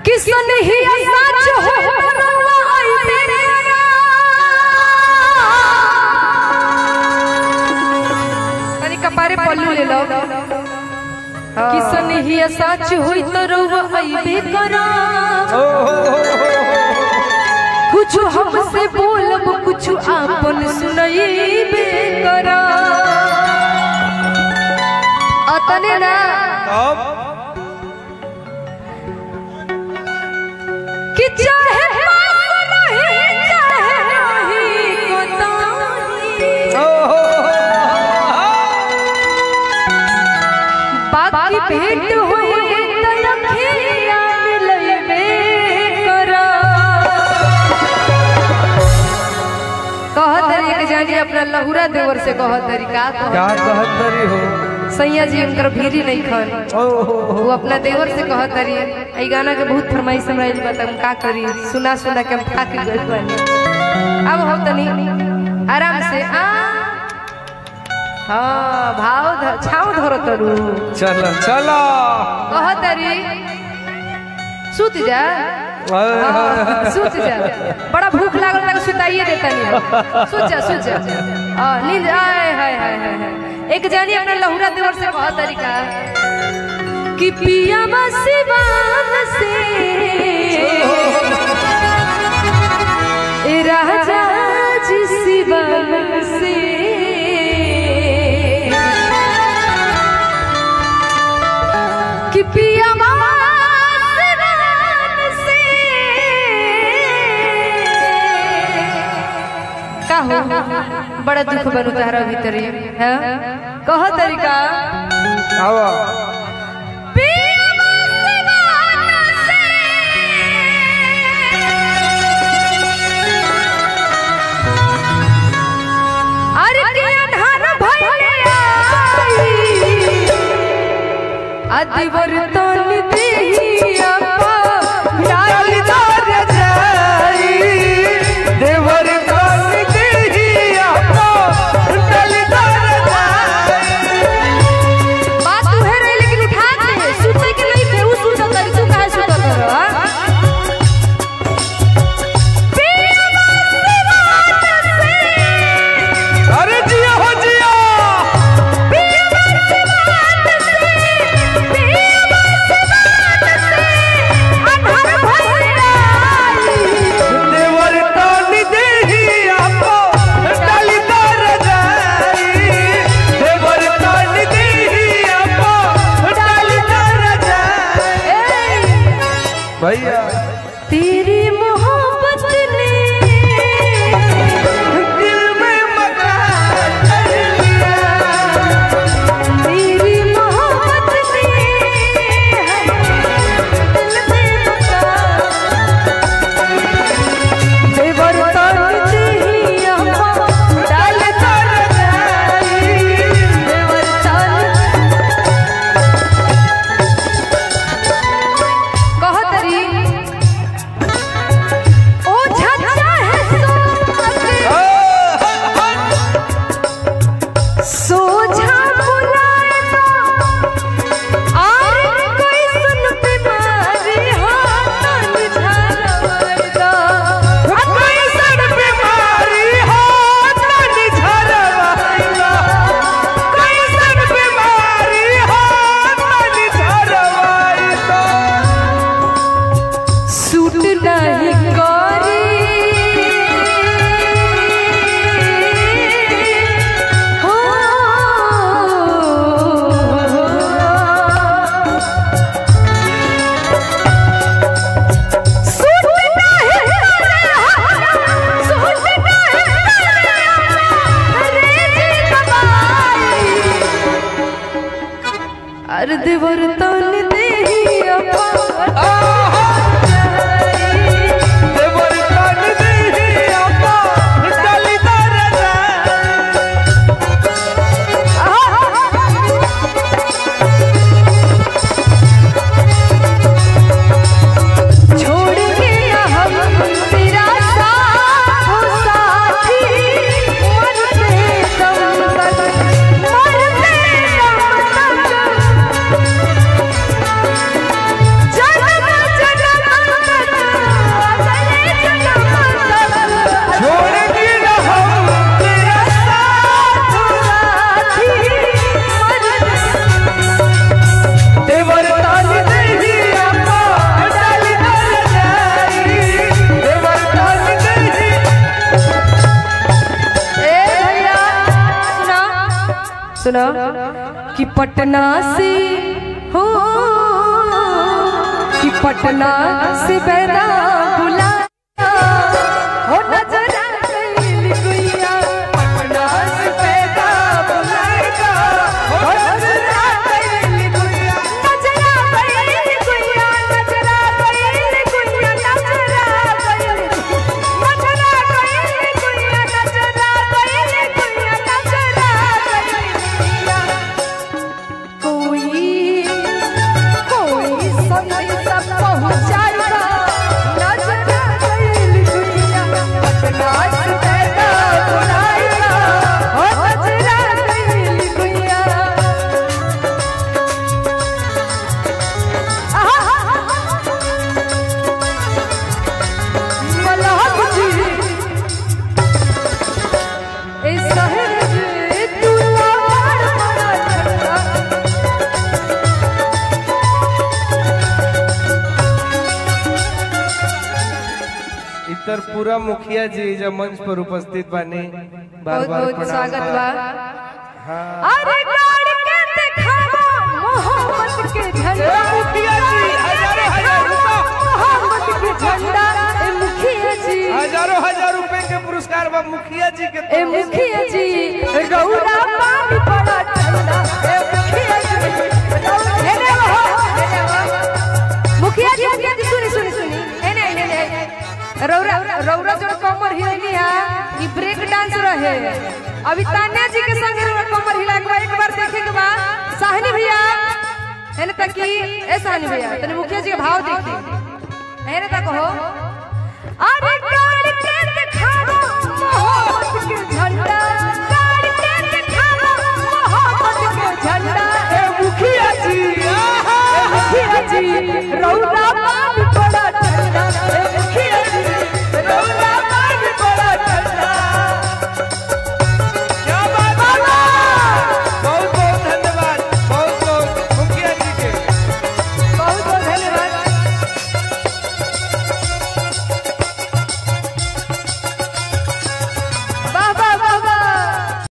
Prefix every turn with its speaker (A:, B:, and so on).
A: किसन ही सच हो रवा आई तेरे तनी कपारे पल्लू ले लो किसन ही सच होई तो रवा आईबे करा कुछ हमसे बोलब कुछ आपन सुनईबे करा अतने ना
B: अब
A: कि चाहे पास नहीं चाहे नहीं कोताही बाकी भेंट होई तलखिया मिलैबे करा कहत तरी के जानी अपना लहुरा देवर से कहत तरी का कहत
B: क्या कहत तरी हो
A: सैया जी उनकर भीरी नहीं खन
B: ओ हो हो।
A: वो अपना देवर से कहत तरी ई गाना के बहुत फरमाइश हमरा आइल बा त हम का करी सुना सुना के हम थाक गइल बानी अब हम तनी आराम से आ हाँ भाव ध- छाव धरो तरू
B: चलो चलो
A: कह तरी सुत जा हाँ, सुत जा बड़ा भूख लागल लगा सुताइए देता नहीं सुत जा सुत जा हाँ, नींद आए हाय हाय हाय हाय एक जानी अपना लहुरा देवर से कहा तरीका कि पिया सिवान से ए राजा जी सिवान से कि पिया सिवान से का हो बड़ा दुख बनू तहरा भीतर है कह तरीका
B: आवा
A: अरे के अन्हार भइले आई अदिवर तन देहिया पा डालदार जाई
B: देवर कान देहिया को डलदार
A: बात तू है रही लेकिन उठा के सुते के नहीं थे उ सुत कर तू काहे सुत कर हां
B: अरे जिया हो जिया देवर कान देहिया को डलदार जाई देवर कान देहिया को डलदार जाई भैया
A: तेरी मोहब्बत ने
B: दिल में मकान कर लिया
A: तेरी मोहब्बत ने दिल में बसा देवर तन देहिया डाल कर जाई देवर तन कहतरी सुनो कि पटना से हो कि पटना से बैरा बुला हो नजरा कैली गुइया पटना से बैरा बुलाएगा हो नजरा कैली गुइया नजरा कैली गुइया नजरा कैली गुइया नजरा कैली नजरा कैली गुइया नजरा कैली गुइया नजरा कैली गुइया कोई कोई संदेशा पहुंचाएगा नजरा कैली गुइया पटना से बैरा बुलाएगा हो नजरा कैली गुइया मलाह जी ए सहज तू लाड़ बड़ा ठंडा
B: इतर पूरा मुखिया जी जब मंच पर उपस्थित बानी बार
A: बहुत
B: बार
A: बहुत
B: प्रणाम
A: स्वागत
B: बा।
A: बा
B: हाँ
A: अरे गाड़ के दिखावा मोहब्बत के झंडा
B: मुखिया जी, हजारों हजार रुपया।
A: मोहब्बत के झंडा ए मुखिया जी
B: हजारों हजार रुपए के पुरस्कार बा मुखिया जी के
A: ए
B: तरफ से।
A: मुखिया जी रौरा पानी बड़ा ठंडा ए मुखिया जी रौरा- हेने हो, हेने हो। मुखिया जी मुखिया जी सुनी सुनी सुनी हेने हेने रौरा रौरा जो कमर हिलनी है ई ब्रेक डांस रहे अभी तान्या जी के संग रौरा कमर हिला के बा, एक बार देखे के बाद साहनी भैया हेने तक की ए साहनी भैया तने मुखिया जी के भाव देखी हेने तक हो अरे गाड़ के दिखावा मोहब्बत के झंडा गाड़ के दिखावा मोहब्बत के झंडा ए मुखिया जी ए मुखिया जी रौरा बाप बड़ा ठंडा ए मुखिया जी